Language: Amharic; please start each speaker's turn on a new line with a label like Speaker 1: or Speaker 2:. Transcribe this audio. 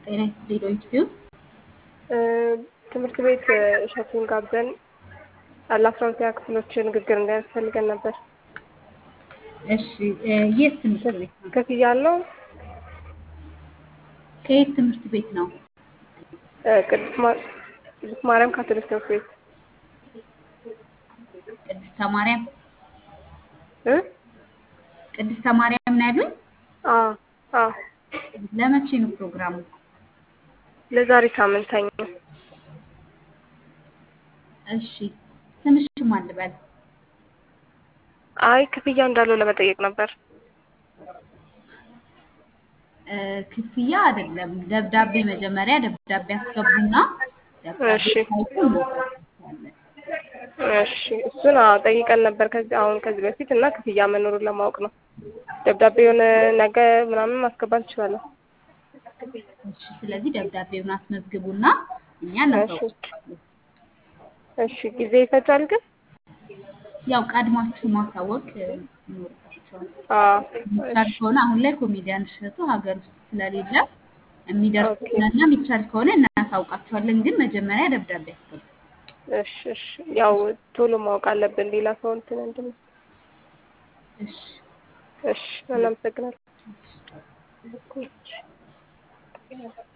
Speaker 1: ጤና ይስጥልኝ ዶይት
Speaker 2: ትምህርት ቤት እሸቱን ጋብዘን ለአስራ ሁለተኛ ክፍሎች ንግግር እንዳያስፈልገን ነበር።
Speaker 1: እሺ የት ትምህርት ቤት ነው?
Speaker 2: ክፍያ አለው?
Speaker 1: ከየት ትምህርት ቤት ነው?
Speaker 2: ቅድስት ማ- ቅድስት ማርያም ካቶሊክ ትምህርት ቤት
Speaker 1: ቅድስተ ማርያም
Speaker 2: እ
Speaker 1: ቅድስተ ማርያም ነው ያሉኝ?
Speaker 2: አዎ አዎ
Speaker 1: ለመቼ ነው ፕሮግራሙ?
Speaker 2: ለዛሬ ሳምንት ሰኞ
Speaker 1: እሺ ስምሽን ማን ልበል?
Speaker 2: አይ ክፍያ እንዳለው ለመጠየቅ ነበር።
Speaker 1: እ ክፍያ አይደለም ደብዳቤ መጀመሪያ ደብዳቤ አስገቡና ደብዳቤ
Speaker 2: እሺ።
Speaker 1: ሳይቱ እንወጣለን።
Speaker 2: እሺ እሱን አዎ ጠይቀን ነበር ከዚህ አሁን ከዚህ በፊት እና ክፍያ መኖሩን ለማወቅ ነው። ደብዳቤውን ነገ ምናምን ማስገባት እንችላለን።
Speaker 1: እሺ ስለዚህ ደብዳቤውን አስመዝግቡና እኛ እናሳውቃለን።
Speaker 2: እሺ ጊዜ ይፈጃል ግን?
Speaker 1: ያው ቀድማችሁ ማሳወቅ እ, ይኖርባችኋል።
Speaker 2: አዎ
Speaker 1: የሚቻል ከሆነ አሁን ላይ ኮሜዲያን እሸቱ ሀገር ውስጥ ስለሌለ የሚደርስ
Speaker 2: ኦኬ።
Speaker 1: ከሆነና የሚቻል ከሆነ እናሳውቃችኋለን። ግን መጀመሪያ ደብዳቤ አስገቡ።
Speaker 2: እሺ እሺ ያው ቶሎ ማወቅ አለብን ሌላ ሰው እንትን እንድን
Speaker 1: እሺ
Speaker 2: እሺ እናመሰግናለን።